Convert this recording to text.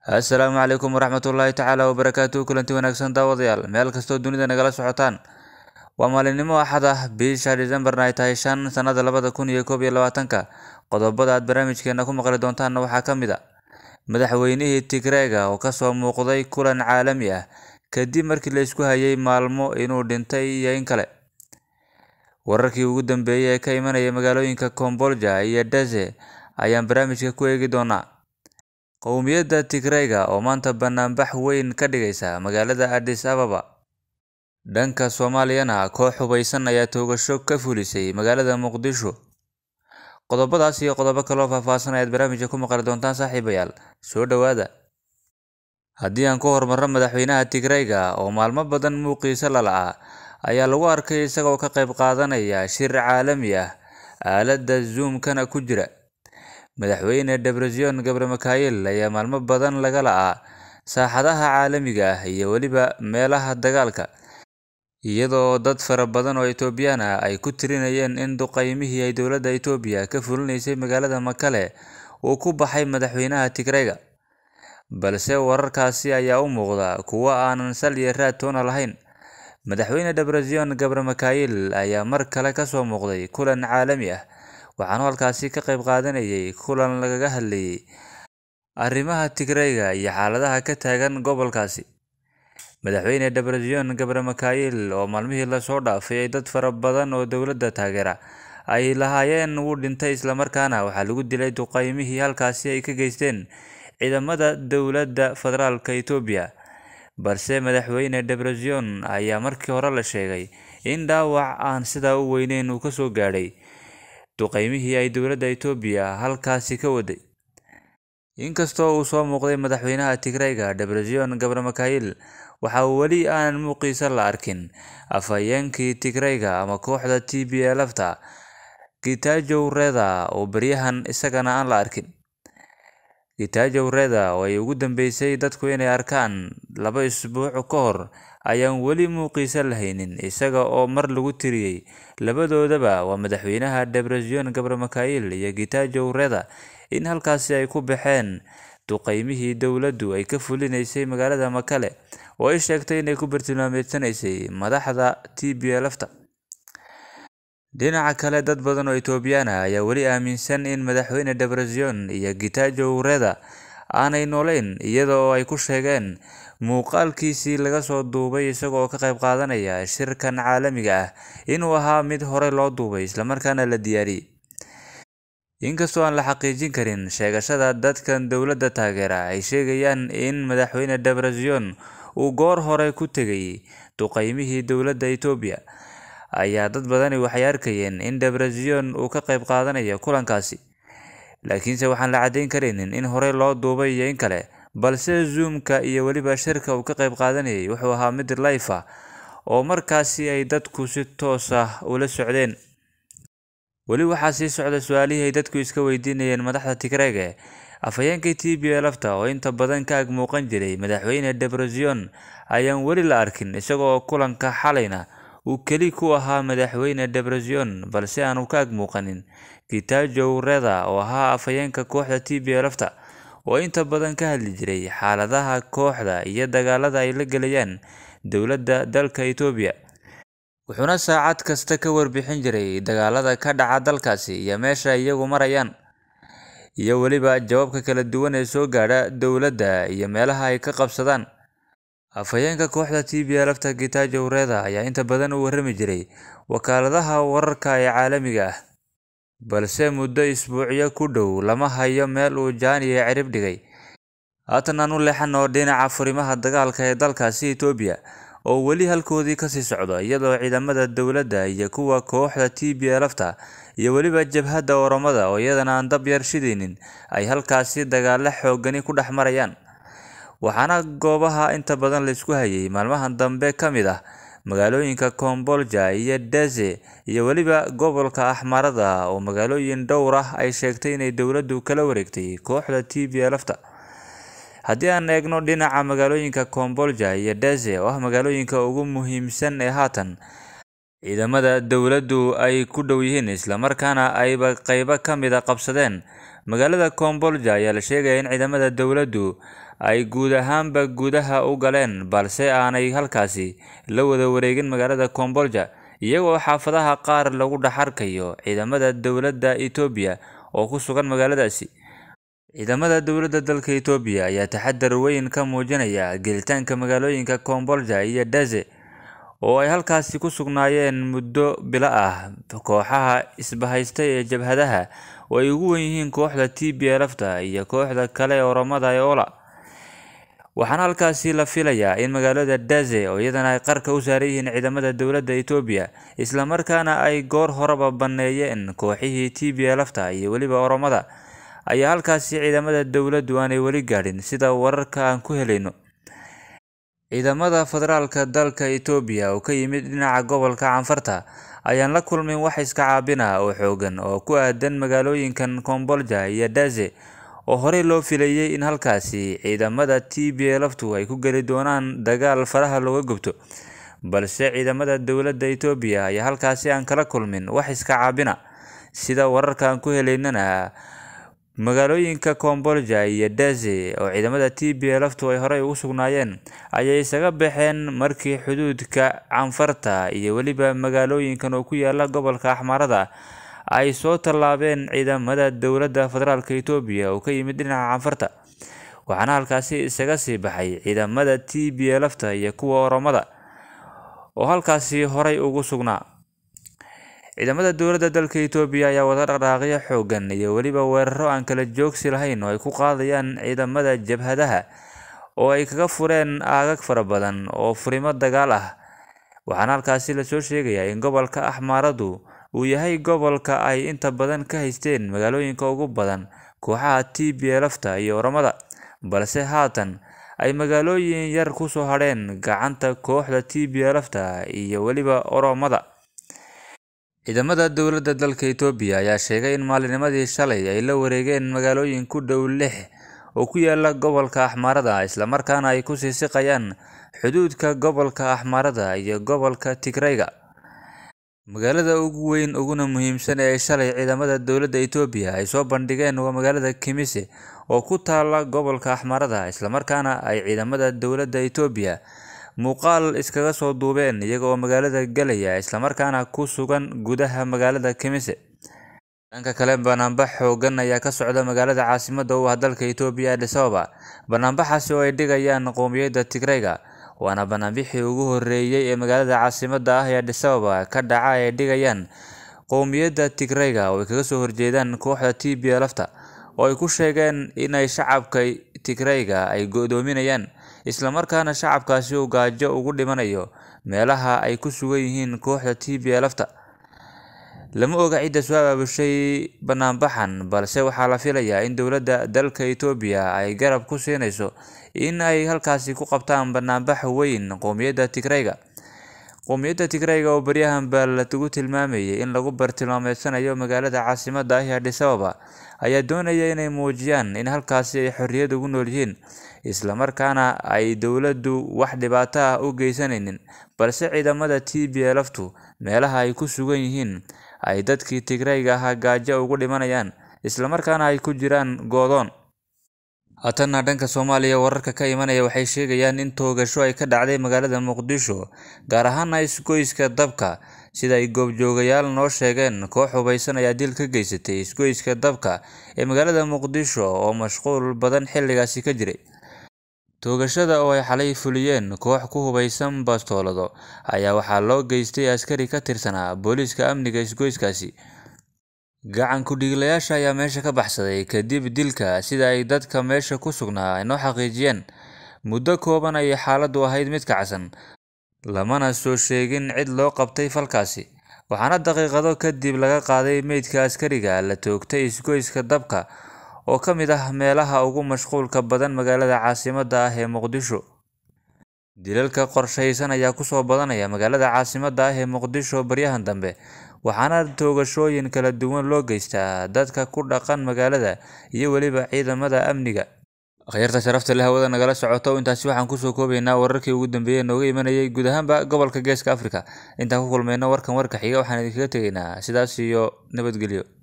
assalaamu calaykum waraxmatullaahi tacaala wabarakaatuhu kulanti wanaagsan daawadayaal meel kastoo dunida nagala socotaan waa maalinimo axad ah bisha decembarna ay tahay shan sanada labada kun iyo koob iyo labaatanka qodobada aad barnaamijkeena ku maqli doontaanna waxaa ka mid a madaxweynihii tigreega oo kasoo muuqday kulan caalami ah kadib markii la isku hayay maalmo inuu dhintay iyo in kale wararkii ugu dambeeyey ee ka imanaya magaalooyinka kombolja iyo deze ayaan barnaamijka ku eegi doonaa qowmiyadda tigreyga oo maanta banaanbax weyn ka dhigaysa magaalada adis ababa dhanka soomaaliyana koox hubaysan ayaa toogasho ka fulisay magaalada muqdisho qodobadaas iyo qodobo kaloo faahfaahsan ayaad barnaamijka ku maqli doontaan saaxiibayaal soo dhowaada haddii aan ku horumarno madaxweynaha tigreyga oo maalmo badan muuqiisa lala-a ayaa lagu arkay isagoo ka qayb qaadanaya shir caalami ah aaladda zoomkana ku jira madaxweyne debresion gabre mikhail ayaa maalmo badan laga la-aa saaxadaha caalamiga ah iyo weliba meelaha dagaalka iyadoo dad fara badan oo etoobiyaan ah ay ku tirinayeen in duqeymihii ay dowladda etoobiya ka fulinaysay magaalada makale uu ku baxay madaxweynaha tigreyga balse wararkaasi ayaa u muuqda kuwo aanan sal iyo raad toona lahayn madaxweyne debresion gabre mikhail ayaa mar kale kasoo muuqday kulan caalami ah waxaanu halkaasi ka qayb qaadanayay kulan lagaga hadlayay arrimaha tigreyga iyo xaaladaha ka taagan gobolkaasi madaxweyne debresion gabre mikhail oo maalmihii lasoo dhaafay ay dad fara badan oo dowladda taageera ay lahaayeen wuu dhintay islamarkaana waxaa lagu dilay duqeymihii halkaasi ay ka geysteen ciidamada dowladda federaalka etoobiya balse madaxweyne debresion ayaa markii hore la sheegay in dhaawac aan sidaa u weyneyn uu kasoo gaadhay duqeymihii ay dowladda etoobiya halkaasi ka waday inkastoo uu soo muuqday madaxweynaha tigreyga debresion gabre mikhail waxa weli aan muuqiisa la arkin afhayeenkii tigreyga ama kooxda t b lfta gitajow reda oo beryahan isagana aan la arkin gitajow reda oo ay ugu dambeysay dadku inay arkaan laba isbuuc ka hor ayaan weli muuqiisa lahaynin isaga oo mar lagu tiriyey labadoodaba waa madaxweynaha debresion gabre mikhail iyo gitajow reda in halkaasi ay ku baxeen duqeymihii dowladdu ay ka fulinaysay magaalada makale oo ay sheegtay inay ku bartilmaameedsanaysay madaxda t b lfta dhinaca kale dad badan oo etoobiyaan ah ayaa weli aaminsan in madaxweyne debresion iyo gitajow reda aanay nooleyn iyada oo ay ku sheegeen muuqaalkiisii laga soo duubay isagoo ka qayb qaadanaya shirkan caalamiga ah inuu ahaa mid horey loo duubay islamarkaana la diyaariyey inkastoo aan la xaqiijin karin sheegashada dadkan dowladda taageera ay sheegayaan in madaxweyne debresion uu goor hore ku tegay duqeymihii dowladda etoobiya ayaa dad badani waxay arkayeen in debresion uu ka qayb qaadanayo kulankaasi laakiinse waxaan la caddayn karaynin in horey loo duubay iyo in kale balse zoomka iyo weliba shirka uu ka qayb qaadanayay wuxuu ahaa mid life ah oo markaasi ay dadku si toos ah ula socdeen weli waxaa sii socda su-aalihii ay dadku iska weydiinayeen madaxda tigreege afhayeenkii t b lfta oo inta badan ka ag muuqan jiray madaxweyne debresion ayaan weli la arkin isagoo kulanka xalayna uu keli ku ahaa madaxweyne debresion balse aanu ka ag muuqanin gitajow reda oo ahaa afhayeenka kooxda t b lfta oo inta badan ka hadli jiray xaaladaha kooxda iyo dagaalada ay la gelayaan dowladda dalka etoobiya wuxuuna saacad kasta ka warbixin jiray dagaalada ka dhaca dalkaasi iyo meesha iyagu marayaan iyo weliba jawaabka kala duwan ee soo gaadha dowladda iyo meelaha ay ka qabsadaan afhayeenka kooxda t b lfta gitajow reda ayaa inta badan u warrami jiray wakaaladaha wararka ee caalamiga ah balse muddo isbuucyo ku dhow lama hayo meel uu jaaniya cirib dhigay haatan aan u leexano dhinaca furimaha dagaalka ee dalkaasi etoobiya oo weli halkoodii kasii socdo iyadoo ciidamada dowladda iyo kuwa kooxda t b lfta iyo weliba jabhadda oromada oo iyadana aan dab yar shidaynin ay halkaasi dagaalo xoogani ku dhex marayaan waxaana goobaha inta badan laysku hayay maalmahan dambe ka mid ah magaalooyinka kombolja iyo deze iyo weliba gobolka axmarada oo magaalooyin dhowr ah ay sheegtay inay dowladdu kala wareegtay kooxda t b lfta haddii aan eegno dhinaca magaalooyinka kombolja iyo deze oo ah magaalooyinka ugu muhiimsan ee haatan ciidamada dowladdu ay ku dhow yihiin islamarkaana ayba qeybo ka mid a qabsadeen magaalada kombolja ayaa la sheegaya in ciidamada dowladdu ay guud ahaanba gudaha u galeen balse aanay halkaasi la wada wareegin magaalada kombolja iyagoo xaafadaha qaar lagu dhex arkayo ciidamada dowladda etoobiya oo ku sugan magaaladaasi ciidamada dowladda dalka etoobiya ayaa taxadar weyn ka muujinaya gelitaanka magaalooyinka kombolja iyo daze oo ay halkaasi ku sugnaayeen muddo bilo ah kooxaha isbahaystay ee jabhadaha oo ay ugu wen yihiin kooxda t b lfta iyo kooxda kale ee oromada ee ola waxaana halkaasi la filayaa in magaalada daze oo iyadana ay qarka u saaran yihiin ciidamada dowladda etoobiya islamarkaana ay goor horeba banneeyeen kooxihii t b lfta iyo weliba oromada ayaa halkaasi ciidamada dowladdu aanay weli gaadhin sida wararka aan ku helayno ciidamada federaalka dalka etoobiya oo ka yimid dhinaca gobolka canfarta ayaan la kulmin wax iska caabina oo xoogan oo ku aadan magaalooyinkan kombolja iyo daze oo horey loo filayey in halkaasi ciidamada t b lftu ay ku geli doonaan dagaal faraha looga gubto balse ciidamada dowladda etoobiya ayaa halkaasi aan kala kulmin wax iska caabina sida wararka aan ku helaynana magaalooyinka kombolja iyo daze oo ciidamada t b lftu ay horey ugu sugnaayeen ayay isaga baxeen markii xuduudka canfarta iyo weliba magaalooyinkan oo ku yaala gobolka axmaarada ay soo tallaabeen ciidamada dowladda federaalka etoobiya oo ka yimid dhinaca canfarta waxaana halkaasi isaga sii baxay ciidamada t b lfta iyo kuwa oromada oo halkaasi horey ugu sugnaa ciidamada dowladda dalka etoobiya ayaa wada dhaqdhaaqyo xoogan iyo weliba weeraro aan kala joogsi lahayn oo ay ku qaadayaan ciidamada jabhadaha oo ay kaga fureen aagag fara badan oo furimo dagaal ah waxaana halkaasi lasoo sheegayaa in gobolka axmaaradu uu yahay gobolka ay inta badan ka haysteen magaalooyinka ugu badan kooxaha t b lfta iyo oromada balse haatan ay magaalooyin yar kusoo hadheen gacanta kooxda t b lfta iyo weliba oromada ciidamada dowladda dalka etoobiya ayaa sheegay in maalinimadii shalay ay la wareegeen magaalooyin ku dhow lix oo ku yaala gobolka axmaarada islamarkaana ay ku sii siqayaan xuduudka gobolka axmaarada iyo gobolka tigrayga magaalada ugu weyn uguna muhiimsan ee shalay ciidamada dowladda etoobiya ay soo bandhigeen waa magaalada kimise oo ku taala gobolka axmaarada islamarkaana ay ciidamada dowladda etoobiya muuqaal iskaga soo duubeen iyaga oo magaalada galaya islamarkaana ku sugan gudaha magaalada kimise dhanka kale banaanbax xoogan ayaa ka socda magaalada caasimada u ah dalka etoobiya adis ababa banaanbaxaasi oo ay dhigayaan qowmiyadda tigrayga waana banaanbixii ugu horeeyey ee magaalada caasimada ah ee adis ababa ka dhaca ay dhigayaan qowmiyadda tigrayga oo ay kaga soo horjeedaan kooxda t b lfta oo ay ku sheegeen inay shacabka tigrayga ay go-doominayaan islamarkaana shacabkaasi uu gaajo ugu dhimanayo meelaha ay ku sugan yihiin kooxda t b lfta lama oga cidda soo abaabushay banaanbaxan balse waxaa la filayaa in dowladda dalka etoobiya ay garab ku siinayso in ay halkaasi ku qabtaan banaanbax weyn qowmiyadda tigrayga qowmiyadda tigrayga oo baryahan baa lagu tilmaamayay in lagu bartilmaameedsanayo magaalada caasimada ah ee adis ababa ayaa doonaya inay muujiyaan in halkaasi ay xorriyad ugu nool yihiin islamarkaana ay dowladdu wax dhibaato ah u geysanaynin balse ciidamada t b lftu meelaha ay ku sugan yihiin ay dadkii tigrayga ahaa gaajo ugu dhimanayaan islamarkaana ay ku jiraan goodoon haatanna dhanka soomaaliya wararka ka imanaya waxay sheegayaan in toogasho ay ka dhacday magaalada muqdisho gaar ahaana isgoyska dabka sida ay goobjoogayaal noo sheegeen koox hubaysan ayaa dil ka geysatay isgoyska dabka ee magaalada muqdisho oo mashquul badan xilligaasi ka jiray toogashada oo ay xalay fuliyeen koox ku hubaysan bastoolado ayaa waxaa loo geystay askari ka tirsanaa booliiska amniga isgoyskaasi gacan ku-dhiiglayaasha ayaa meesha ka baxsaday kadib dilka sida ay dadka meesha ku sugnaa ay noo xaqiijiyeen muddo kooban ayay xaaladdu ahayd mid kacsan lamana soo sheegin cid loo qabtay falkaasi waxaana daqiiqado kadib laga qaaday meydka askariga la toogtay isgoyska dabka oo ka mid ah meelaha ugu mashquulka badan magaalada caasimada ah ee muqdisho dilalka qorshaysan ayaa kusoo badanaya magaalada caasimada ah ee muqdisho baryahan dambe waxaana toogashooyin kala duwan loo geystaa dadka ku dhaqan magaalada iyo weliba ciidamada amniga akhyaarta sharafta leh hawada nagala socoto intaasi waxaan kusoo koobaynaa wararkii ugu dambeeyey nooga imanayay guud ahaanba gobolka geeska africa intaan ku kulmayno warkan warka xiga waxaan idinkaga tegaynaa sidaas iyo nabadgelyo